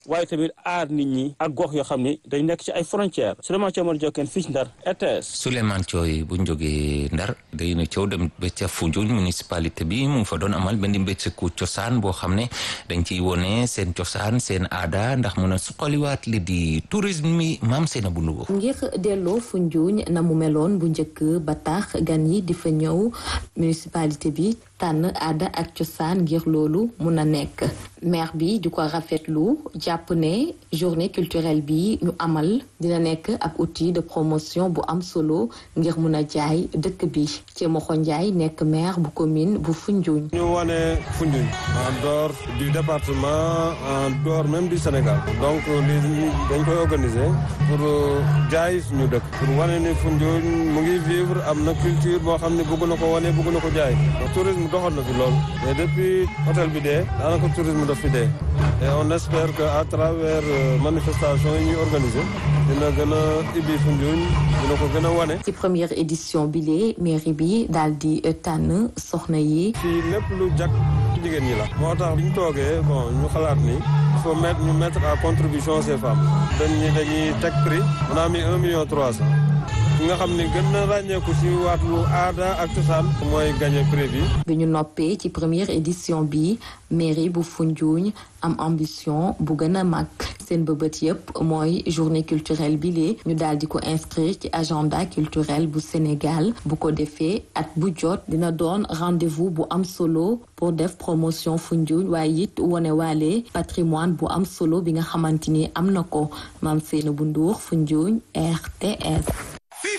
waaye tamit aar nit ñi ak gox yoo xam ni dañ nekk ci ay frontières Souleymane Thiaw Jokkeen fii ci Ndar RTS. Souleymane Thiaw bu ñu jógee Ndar day na Thiaw dem ba ca Foundiougne municipalité bi mu ngi fa doon amal benn mbécceeku cosaan boo xam ne dañ ciy wone seen cosaan seen aada ndax mun a suqaliwaat li di tourisme mi maam seen bu Louga. ngir delloo Foundiougne na mu meloon bu njëkk ba tax gan yi di fa ñëw municipalité bi tànn aada ak cosaan ngir loolu mun a nekk maire bi di ko rafetlu jàpp ne journée culturelle bi ñu amal dina nekk ab outil de promotion bu am solo ngir mun a jaay dëkk bi ci Moxo Ndiaye nekk maire bu commune bu Foundiougne. ñu wane Foundiougne en dehors du département en dehors même du Sénégal donc lii dañ koy organiser pour jaay suñu dëkk pour wane ni Foundiougne mu ngi vivre am na culture boo xam ne bëgg na ko wane bëgg na ko jaay tourisme doxal na fi lool mais depuis hôtel bi dee daanaka tourisme daf fi dee et on espère que à travers manifestation yi ñuy organiser dina gën a ibbi Foundiougne dina ko gën a wane. ci première édition bi lee mairie bi daal di tànn soxna yi. fii lépp lu jag jigéen ñi la. moo tax bi ñu toogee bon ñu xalaat ni il faut mettre ñu mettre à contribution ces femmes. dañuy dañuy teg prix. on a mis un million trois cent. ki nga xam ne gën na ràññeeku si wàllu aada ak cosaan mooy gagné prix bi. bi ñu noppee ci première édition bi mairie bu Foundiougne am ambition bu gën a mag seen bëbët yépp mooy journée culturelle bi lee ñu daal di ko inscrire ci agenda culturel bu Sénégal bu ko defee at bu jot dina doon rendez-vous bu am solo pour def promotion Foundiougne waaye it wone waale patrimoine bu am solo bi nga xamante ni am na ko maam Seynabou Ndour Foundiougne RTS